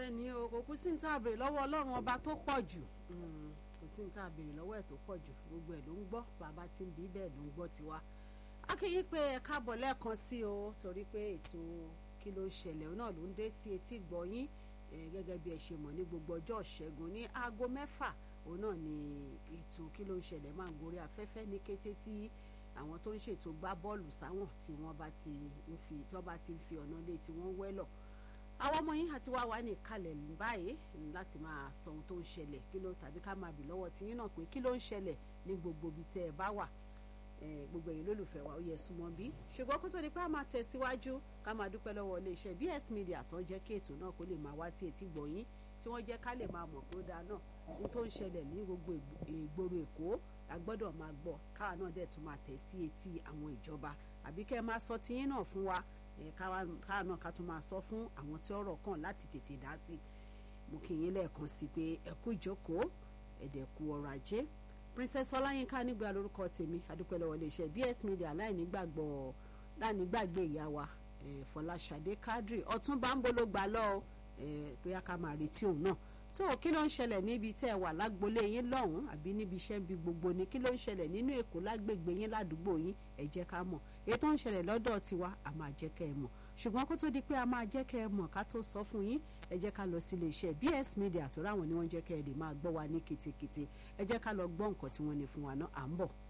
bẹ́ẹ̀ ni o kò kú sí ní tá a béèrè lọ́wọ́ ọlọ́run ọba tó pọ̀ jù kò sí ní tá a béèrè lọ́wọ́ ẹ̀ tó pọ̀ jù gbogbo ẹ̀ ló ń gbọ́ bàbá tí ń bí bẹ́ẹ̀ ló ń gbọ́ tiwa. akéyí pé ẹ káàbọ̀ lẹ́ẹ̀kan sí o torí pé ètò kí ló ń ṣẹlẹ̀ náà ló ń dé sí etí gbọ̀yìn gẹ́gẹ́ bí ẹ ṣe mọ̀ ní gbogbo ọjọ́ ṣẹ́gun ní aago mẹ́fà òun náà ni ètò kí ló ń ṣẹlẹ̀ máa ń gorí afẹ́fẹ́ ní kété tí àwọn tó ń ṣètò gbá bọ́ọ̀lù sáwọn tí wọ́n bá ti ń fi tó bá ti ń fi ọ̀nà lé tí wọ́n wẹ́lọ̀ àwọn ọmọ yín àti wá wà ní ìkàlẹ̀ báyìí láti máa sọ ohun tó ń ṣẹlẹ̀ kí ló tàbí ká máa bì lọ́wọ́ tí yín náà pé kí ló ń ṣẹlẹ̀ ní gbogbo ibi tẹ́ ẹ bá wà gbogbo ẹ̀yin lólùfẹ́ wa ó yẹ súnmọ́ bí ṣùgbọ́n kó tó di pé a máa tẹ̀síwájú ká máa dúpẹ́ lọ́wọ́ iléeṣẹ́ BS Media tó ń jẹ́ kí ètò náà kó lè máa wá sí etí gbọ̀yìn tí wọ́n jẹ́ ká lè máa mọ̀ pé ó dáa náà ohun tó ń ṣẹlẹ̀ ní gbogbo ìgboro Èkó a gbọ́dọ̀ máa gbọ́ káwa náà dẹ̀ tún máa tẹ̀ sí etí àwọn ìjọba àbí kẹ́ ẹ máa sọ tiyín náà fún wa káwa náà ká tún máa sọ fún àwọn tí ọ̀rọ̀ kàn láti tètè dá sí mo kì í yín lẹ́ẹ̀kan sí pé ẹ kú ìjókòó ẹ̀dẹ̀kú ọrọ̀ ajé Princess Ọláyínká nígbà lórúkọ tèmi adúpẹ́ lọ́wọ́ iléeṣẹ́ BS Media láìnígbàgbọ́ láìnígbàgbé ìyá wa Fọláṣadé Kádírì Ọ̀túnba ń bolo gbà lọ bóyá ká máa retí òun náà tó kí ló ń ṣẹlẹ̀ níbi tẹ́ ẹ wà lágbolé yín lọ́hùn-ún àbí níbi iṣẹ́ bí gbogbo ni kí ló ń ṣẹlẹ̀ nínú Èkó lágbègbè yín ládùúgbò yín ẹ jẹ́ ká mọ̀ èyí tó ń ṣẹlẹ̀ lọ́dọ̀ tiwa a máa jẹ́ kẹ́ ẹ mọ̀ ṣùgbọ́n kó tó di pé a máa jẹ́ kẹ́ ẹ mọ̀ ká tó sọ fún yín ẹ jẹ́ ká lọ sí iléeṣẹ́ BS Media tó ráwọn ni wọ́n jẹ́ kẹ́ ẹ lè máa gbọ́ wa ní ketekete ẹ jẹ́ ká lọ gbọ́ nǹkan tí wọ́n ní fún wa náà à ń bọ̀.